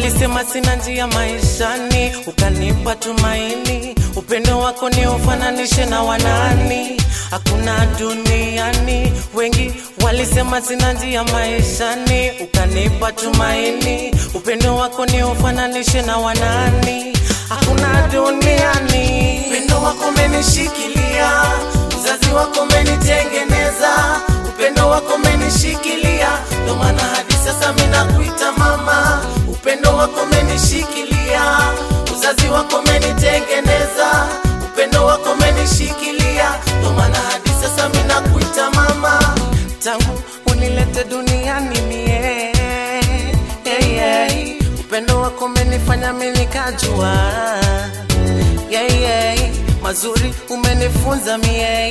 walisema sina njia maishani, ukanipa tumaini. Upendo wako ni ufananishe na wanani, hakuna duniani. Wengi walisema sina njia maishani, ukanipa tumaini. Upendo wako ni ufananishe na wanani, hakuna duniani. Upendo wako umenishikilia, uzazi wako umenitengeneza, upendo wako umenishikilia, ndo maana hadi sasa mimi nakuita mama. Upendo wako umenishikilia, uzazi wako umenitengeneza, upendo wako umenishikilia, ndo maana hadi sasa mimi nakuita mama. Tangu unilete duniani mie, yeah, yeah. upendo wako umenifanya mimi nikajua yeah, yeah. mazuri umenifunza mie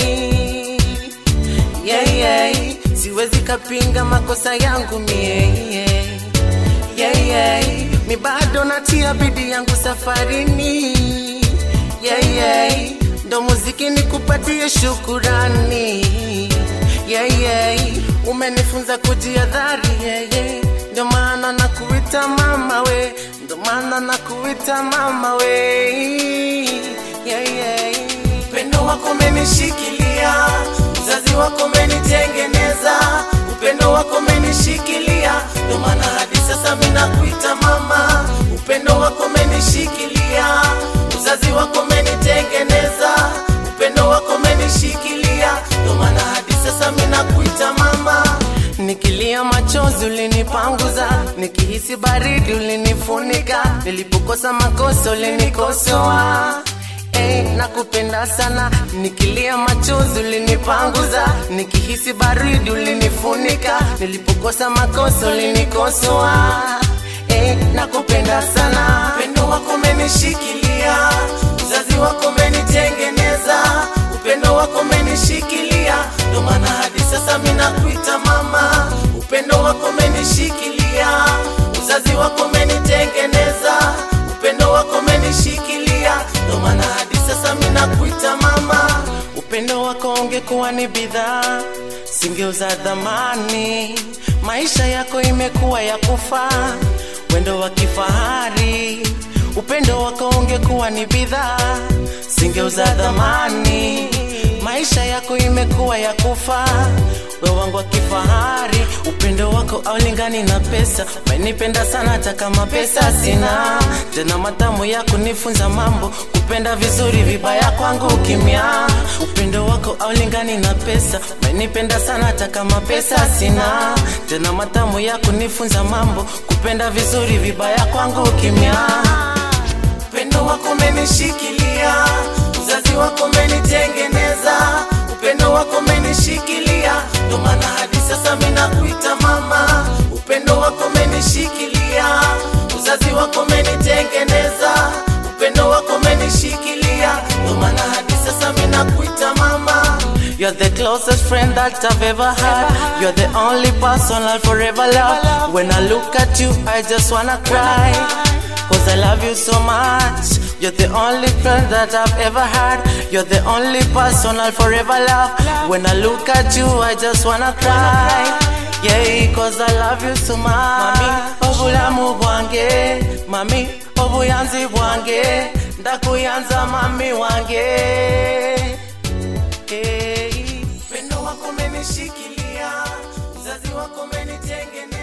yeah, yeah. siwezi kapinga makosa yangu mie yeah, yeah. mi bado natia bidii yangu safarini yeah, yeah. ndo muziki nikupatie shukurani yeah, yeah. umenifunza kujiadhari yeah, yeah. ndo maana nakuita mama we ndo maana nakuita mama we yeah, yeah. upendo wako umenishikilia uzazi wako umenitengeneza upendo wako umenishikilia ndo maana hadi sasa mimi nakuita mama upendo wako umenishikilia uzazi wako umenitengeneza upendo wako umenishikilia ndo maana hadi sasa mimi nakuita mama Nikilia machozi ulinipanguza, nikihisi baridi ulinifunika, nilipokosa makosa ulinikosoa. Hey, nakupenda sana, nikilia machozi ulinipanguza, nikihisi baridi ulinifunika, nilipokosa makosa ulinikosoa. Hey, nakupenda sana, upendo wako umenishikilia, uzazi wako umenitengeneza, upendo wako umenishikilia, ndo maana hadi sasa mimi nakuita mama. Upendo wako umenishikilia, uzazi wako umenitengeneza, upendo wako umenishikilia, ndo maana hadi sasa mimi nakuita mama. Upendo wako ungekuwa ni bidhaa, singeuza dhamani. Maisha yako imekuwa ya kufaa, wendo wa kifahari. Upendo wako ungekuwa ni bidhaa, singeuza dhamani. Maisha yako imekuwa ya kufaa, we wangu wa kifahari. Upendo wako aulingani na pesa, umenipenda sana hata kama pesa sina. Tena matamu yako nifunza mambo, kupenda vizuri, vibaya kwangu kimya. Upendo wako aulingani na pesa, umenipenda sana hata kama pesa sina. Tena matamu yako nifunza mambo, kupenda vizuri, vibaya kwangu kimya upendo wako umenishikilia, uzazi wako umenitengeneza, upendo wako umenishikilia, ndo maana hadi sasa mimi nakuita mama. Upendo wako umenishikilia, uzazi wako umenitengeneza, upendo wako umenishikilia, ndo maana hadi sasa mimi nakuita mama. You're the closest friend that I've ever had. You're the only person I'll forever love. When I look at you, I just wanna cry. Cause I love you so much. You're the only friend that I've ever had. You're the only person I'll forever love. When I look at you, I just wanna cry. Yeah, cause I love you so much. Mami, obulamu bwange. Mami, obuyanzi bwange. Ndakuyanza mami wange. Hey. Upendo wako umenishikilia, uzazi wako umenitengeneza